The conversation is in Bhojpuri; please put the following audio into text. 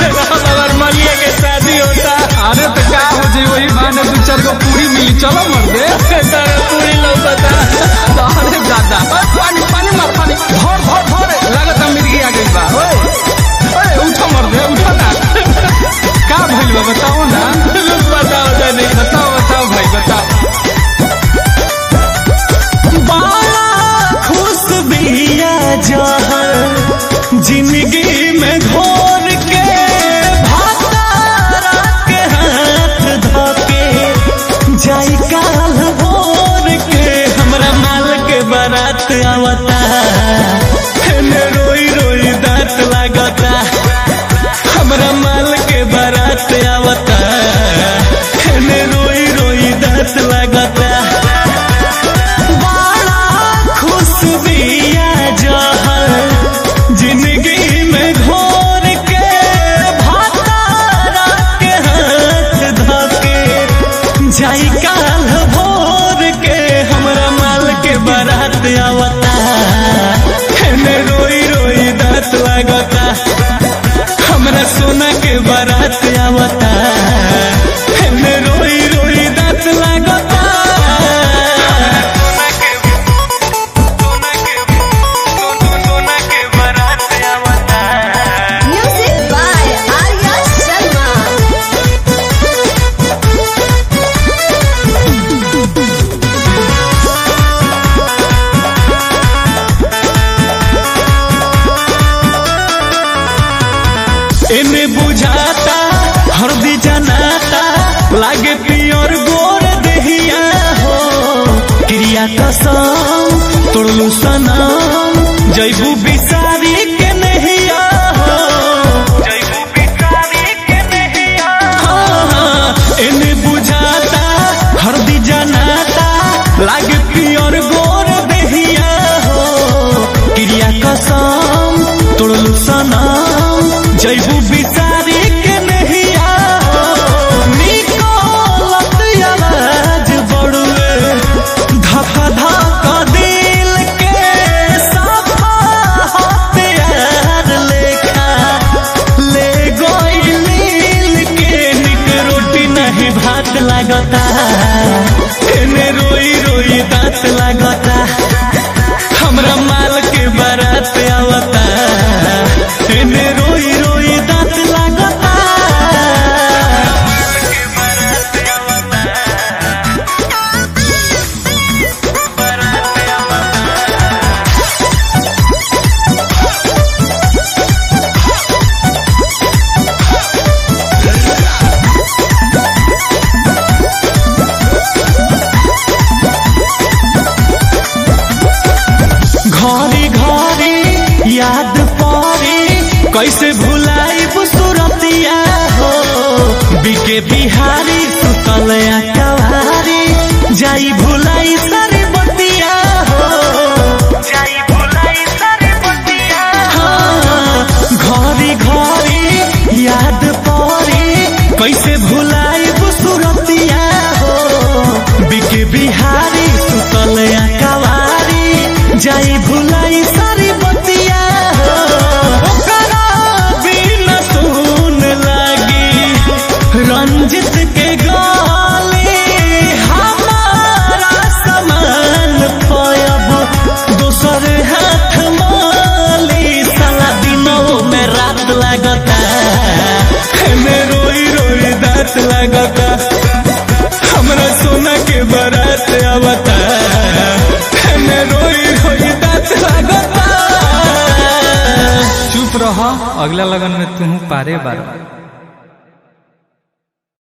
हमार मलिया के शादी होता अरे तो क्या हो जाए वही बहाने दू चार गो पूरी मिली चलो मर दे सारा पूरी लौकता अरे दादा ओए, पानी पानी मार पानी भर भर भर लागत मिर्गी आ गई बा ओए ओए उठो मर दे उठो ना का भइल बा बताओ ना बताओ तनी बताओ बताओ भाई बताओ बड़ा खुश बिया जहर जिंदगी में घोर के भातारा के हाथ धोके जाई काल भोर के हमरा माल के बारात आवता एने रोई रोई दांत लागता हमरा माल के बारात आवता एने रोई रोई दांत लागता बड़ा खुश बिया जहर जिंदगी में घोर के भातारा के हाथ धके जाई काल भोर के हमरा माल के बारात आवता एने रोई रोई दांत लागता हमरा सोना के बारात आवता एने रोई रोई दांत लागता Music by Arya Sharma. एमे बुझाता हरदी जनाता लागे पियर गोर देहिया हो क्रिया कसम तोड़लू सनम जैबू बिसारी के नहिया हो जैबू बिसारी के नहिया हाँ, हाँ, एमे बुझाता हरदी जनाता लागे पियर गोर देहिया हो क्रिया कसम तोड़लू सनम जैबू बिसारी के नहिया हो निकोलत आवाज बड़ुए धका धका दिल के सफा हथियार लेखा ले गोइल के निक रोटी नहीं भात लागता एने रोई रोई दांत लागता हमरा माल के बारात आवता एने रोई रोई दांत लागता घरी घरी याद परी कैसे भुलाई सुरतिया हो बिके बिहारी सुतल कवारी जाई भुलाई सारी बतिया हो जाई भुलाई सारी बतिया घरी घरी याद परी कैसे भुलाई सुरतिया हो बिके बिहारी सुतल कवारी जाई भुलाई सारी बतिया हो ओकरा बिना सुन लागी रंजित के गाली हमारा समान पयब दोसर हाथ माली साला दिनों में रात लागता एमे रोई रोई दांत लागता हमरा सोना के बारात आवता एमे रोई रोई दांत लागता चुप रह अगला लगन में तू पारे बार